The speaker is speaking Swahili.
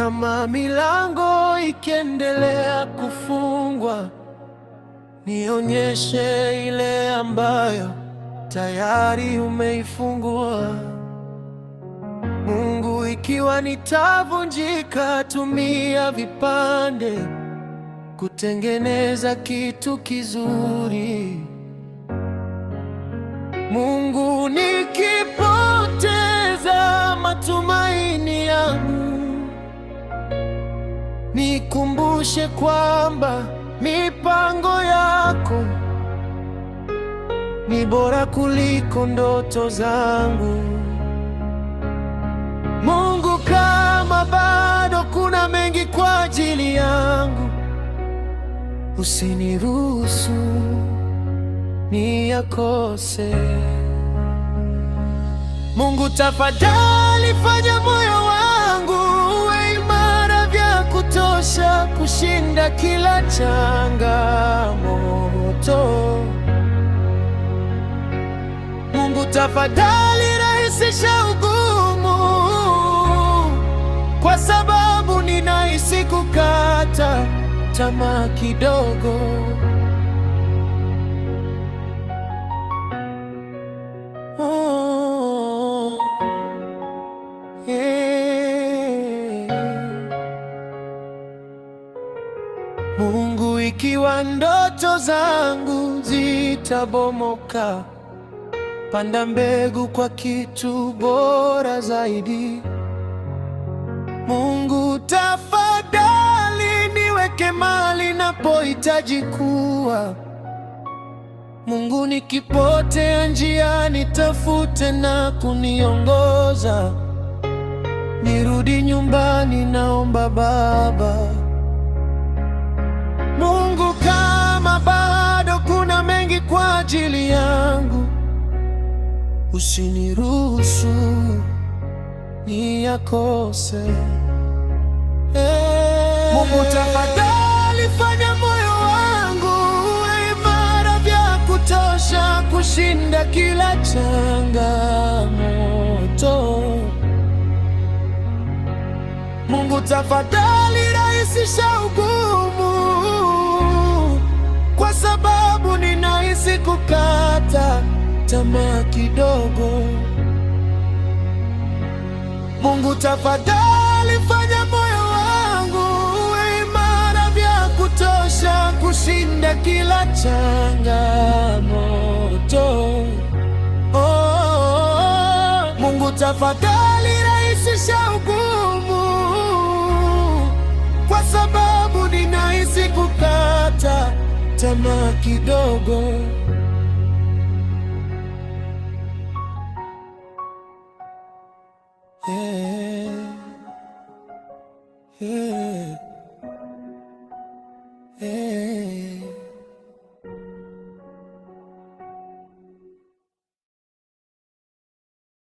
kama milango ikiendelea kufungwa, nionyeshe ile ambayo tayari umeifungua. Mungu, ikiwa nitavunjika, tumia vipande kutengeneza kitu kizuri. Mungu, nikipoteza matumaini yangu, nikumbushe kwamba mipango yako ni bora kuliko ndoto zangu. Mungu, kama bado kuna mengi kwa ajili yangu, usiniruhusu niyakose. Mungu, tafadhali fanya moyo wangu uwe imara vya kutosha kushinda kila changamoto. Mungu, tafadhali rahisisha ugumu, kwa sababu ninahisi kukata tamaa kidogo. Oh, yeah. Mungu, ikiwa ndoto zangu zitabomoka, panda mbegu kwa kitu bora zaidi. Mungu, tafadhali niweke mahali napohitaji kuwa. Mungu, nikipotea njiani, tafute na kuniongoza. Nirudi nyumbani, naomba Baba. Mungu, kama bado kuna mengi kwa ajili yangu, usiniruhusu niyakose. Eh, Mungu, tafadhali fanya moyo wangu uwe imara vya kutosha kushinda kila changamoto. Mungu, tafadhali rahisisha ugumu, kwa sababu ninahisi kukata tamaa kidogo. Mungu, tafadhali fanya moyo wangu uwe imara vya kutosha kushinda kila changamoto. Oh, Mungu, tafadhali rahisisha ugumu, kwa sababu ninahisi kukata tamaa kidogo. Yeah. Yeah.